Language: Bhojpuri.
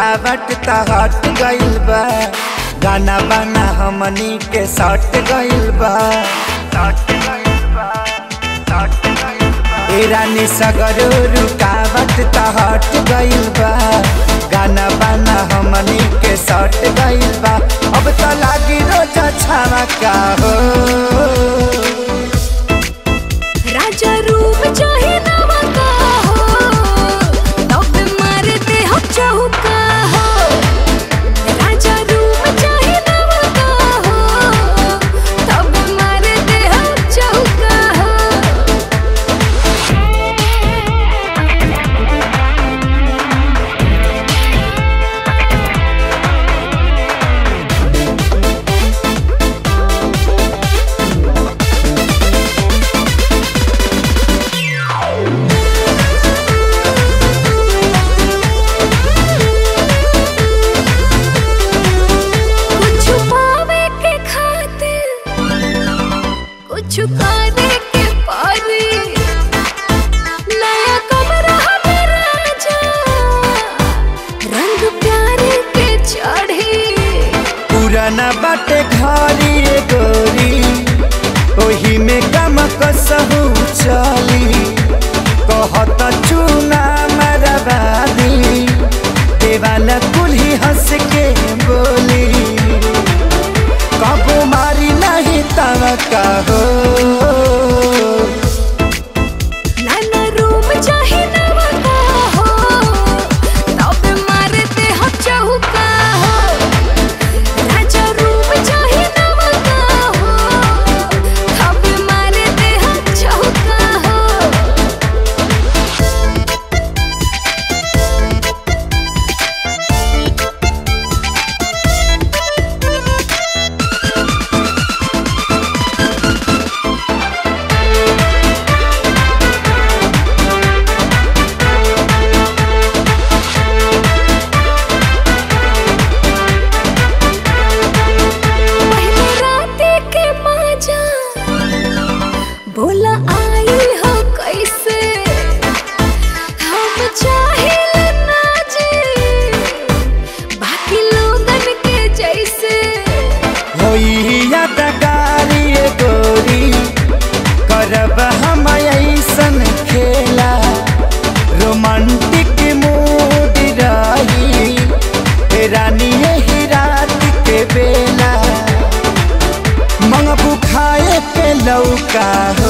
रुकावट त हट गइल बा गाना बाना हमनी के सट गइल बा ए रानी सगरो रुकावट त हट गइल बा गाना बाना हमनी के सट गइल बा अब त लागी रोज छावा का हो राजा रूप चाहे नवा का हो तब मारते हम चौका हो राजा रूप चाहे नवा का हो तब मारते हम चौका हो कुछ पावे के खातिर कुछ करे के पारी नया कमरा हमें राजा रंग प्यारे के चढ़ी पुराना बाटे घरी ए गोरी ओही में गम कसहु चली कहत चूना मरबादी देवाला कुल्ही हंस के बोली कबो मारी नहीं तव कहो नाना रूम चाहे नवा का हो तब मारते हम चौका हो राजा रूम चाहे नवा का हो तब मारते हम चौका हो पहले राते के मजा बोला आई हो कैसे हम चाहे ना जी बाकी लोगन के जैसे होई यादगारी ए गोरी करब हम ऐसन खेला रोमांटिक मूड रही ए रानी यही रात के बेला मंगबू खाए के लौका हो